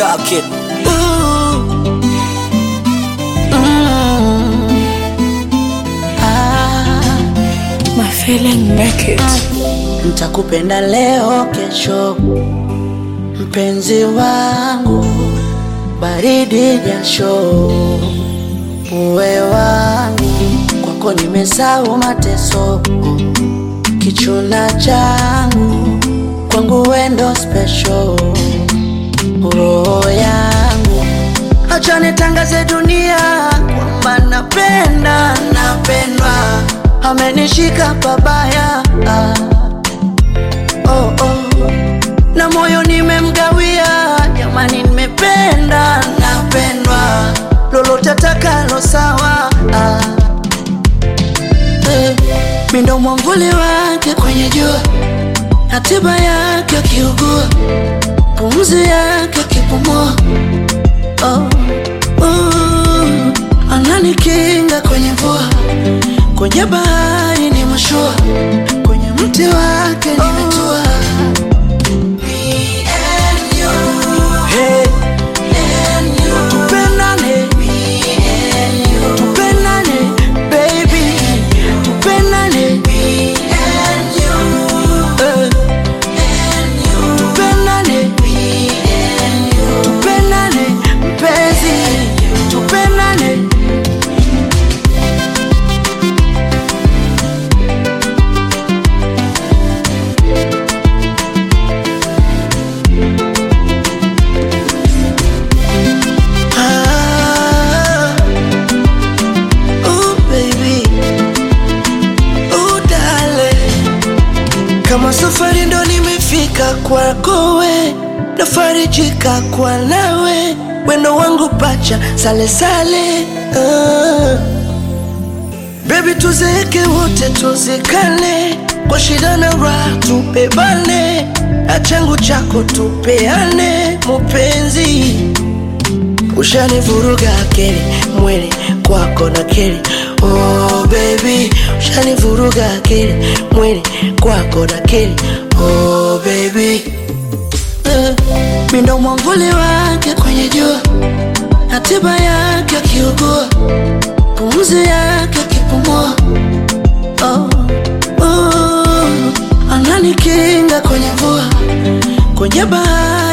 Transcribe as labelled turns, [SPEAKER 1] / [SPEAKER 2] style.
[SPEAKER 1] Star Kid.
[SPEAKER 2] Ooh. Mm. Ah.
[SPEAKER 3] My feeling make it.
[SPEAKER 2] Nitakupenda leo kesho, mpenzi wangu, baridi jasho, uwe wangu, kwako nimesahau mateso, kichuna changu, kwangu wendo special, roho yangu, acha nitangaze dunia kwamba napenda, napendwa, amenishika pabaya ah. oh, oh. na moyo nimemgawia, jamani, nimependa napendwa, lolote atakalo sawa ah. eh. mi ndo mwamvuli wake kwenye jua, na tiba yake akiugua, pumzi yake akipumua oh. uh. ananikinga kwenye mvua, kwenye bahari ni mashua, kwenye mti wake nimetua Hey. Tupendane. Tupendane, baby. Tupendane. Eh. Tupendane. Tupendane, mpenzi. Tupendane. Ah. Ooh, baby. Ooh, darling. Kama safari ndo nimefika kwako we, nafarijika kwa nawe, wendo wangu pacha sale sale. Ah. Baby, tuzeeke wote tuzikane, kwa shida na raha tubebane, achangu chako tupeane, mupenzi Ushanivuruga akili mwili kwako na kili oh baby, ushanivuruga akili mwili kwako na kili oh baby eh, mi ndo mwamvuli wake kwenye jua, na tiba yake akiugua, pumzi yake akipumua oh, oh, ananikinga kwenye mvua, kwenye bahari